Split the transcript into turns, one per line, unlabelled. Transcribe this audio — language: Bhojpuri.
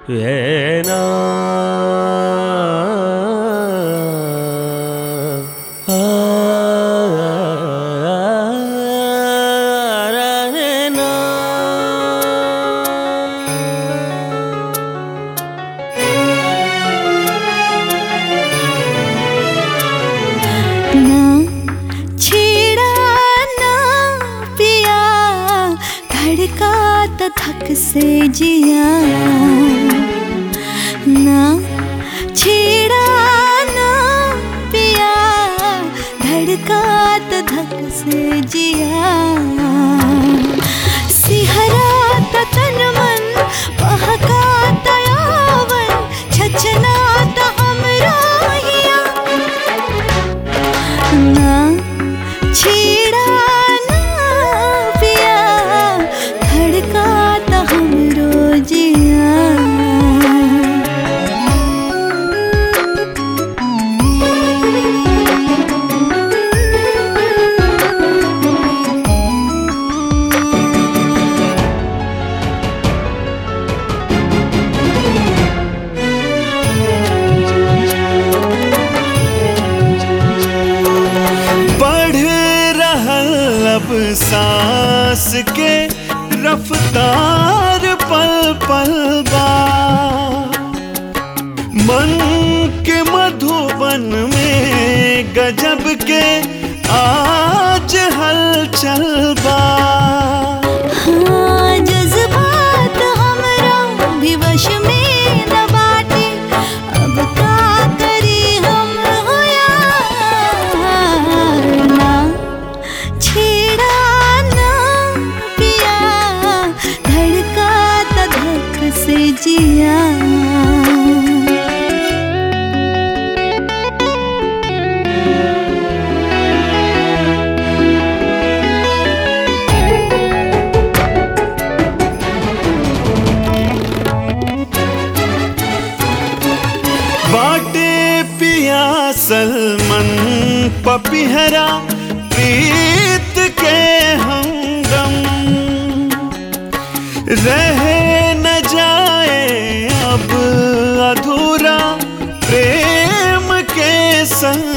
ఏనా ఆ, రనేనా.
ना छेड़ा ना पिया धड़का तो थक से जिया ना छेड़ा ना पिया धड़का तो थक से जिया सिहरा तो तन मन बहका तो यावन छचना तो हमरा हिया ना छेड़ा ना पिया धड़का तो हमरो जिया
बढ़ रहल अब सांस के रफ्तार पल पल बा मन के मधुबन में गजब के आज हलचल बा
हाँ जज्बात हमरा भी वश में न बाटे अब का करी हम होया ना छेड़ा ना पिया धड़का त धक से जिया
बाटे पिया सलमन पपिहरा प्रीत के हमदम रह न जाए अब अधूरा प्रेम के संग